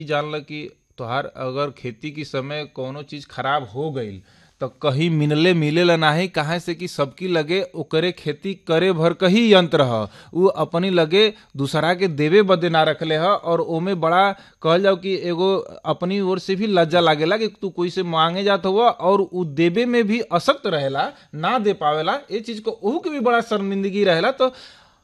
जानल कि तोहार अगर खेती के समय कौनो चीज खराब हो गईल तो कहीं मिलले मिलेला नाही काहे से कि सबकी लगे ओकरे खेती करे भर का ही यंत्र ह उ अपनी लगे दूसरा के देवे बदे ना रखले ह और ओमे बड़ा कहल जाओ कि एगो अपनी ओर से भी लज्जा लागेला कि तू कोई से मांगे जात हुआ और उ देवे में भी असक्त रहेला ना दे पावेला ये चीज को ओहू के भी बड़ा शर्मिंदगी रहेला तो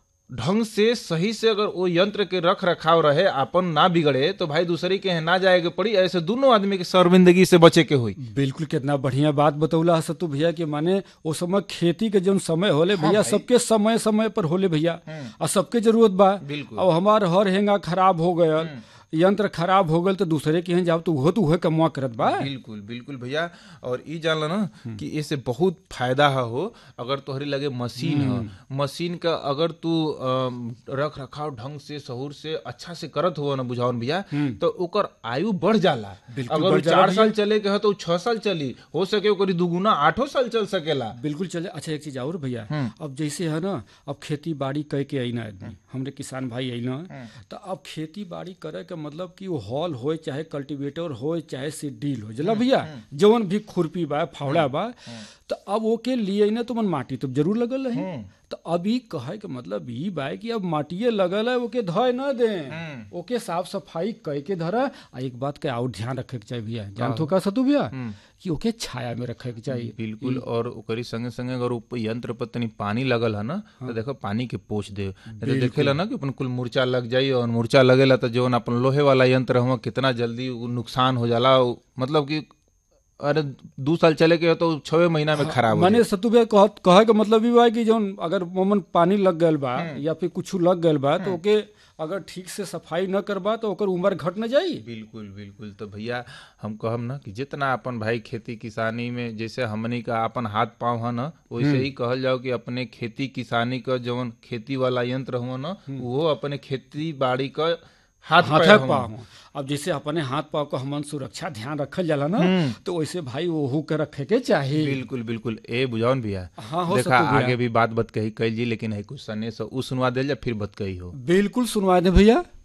ढंग से सही से अगर वो यंत्र के रख रखाव रहे अपन ना बिगड़े तो भाई दूसरे के यहाँ ना जाए के पड़ी ऐसे दोनों आदमी के शर्मिंदगी से बचे के हुई बिल्कुल कितना बढ़िया बात बतौला है सतु भैया कि माने वो समय खेती के जौन समय होले भैया सबके समय समय पर होले भैया और सबके जरूरत बा बिल्कुल। अब हमार हर हेंगा खराब हो गयल यंत्र खराब हो गल तो दूसरे के यहाँ जाओ तो उहो तो उहे कमुआ करत बा बिल्कुल बिल्कुल भैया और ई जान लो ना कि इससे बहुत फायदा है हो अगर तोहरे लगे मशीन है मशीन का अगर तू अम, रख रखाव ढंग से सहूर से अच्छा से करत हो ना बुझावन भैया तो ओकर आयु बढ़ जाला बिल्कुल अगर बढ़ उ जाला चार साल चले के है तो उ छह साल चली हो सके ओकरी दुगुना आठों साल चल सकेला बिल्कुल चले अच्छा एक चीज और भैया अब जैसे है ना अब खेती बाड़ी कह के अइना आदमी हमरे किसान भाई अइना तो अब खेती बाड़ी करे के मतलब कि वो हॉल होए चाहे कल्टीवेटर होए चाहे सीडील हो जला भैया जवन भी खुरपी बा फावड़ा बा तो अब ओके लिए ना तो मन माटी तो जरूर लगल रही तो अभी कहे के मतलब ई बा कि अब माटिए लगल है ओके धोए न दे ओके साफ सफाई कह के धरा आ एक बात के और ध्यान रखे के चाहिए भैया जानतो का सतु भैया कि ओके छाया में रखे के चाहिए बिल्कुल और ओकरी संगे संगे अगर उ यंत्र पर तनी पानी लगल है ना तो देखो पानी के पोछ दे नहीं तो देखेला ना कि अपन कुल मुर्चा लग जाई और मुर्चा लगेला तो जौन अपन लोहे वाला यंत्र हुआ कितना जल्दी उ नुकसान हो जाला उ मतलब कि अरे दू साल चले के हो तो छवे महीना में खराब हो माने सतु भैया कह कहे के मतलब ई बा कि जौन अगर मोमन पानी लग गयल बा या फिर कुछ लग गयल बा तो ओके अगर ठीक से सफाई न करबा तो ओकर उम्र घट न जाई बिल्कुल बिल्कुल तो भैया हम कहम ना कि जितना अपन भाई खेती किसानी में जैसे हमनी का अपन हाथ पाँव है ना वैसे ही कहल जाओ कि अपने खेती किसानी का जवन खेती वाला यंत्र हुआ ना वो अपने खेती बाड़ी का हाथ हाथ पैर हुआ। पाँव अब जैसे अपने हाथ पाँव को हमन सुरक्षा ध्यान रखल जाला ना तो वैसे भाई ओहू के रखे के चाहिए बिल्कुल बिल्कुल ए बुझावन भैया हाँ, हो देखा सकतो भैया। आगे भी बात बत कही कैल जी लेकिन है कुछ सने से उ सुनवा दिल जा फिर बत कही हो बिल्कुल सुनवा दे भैया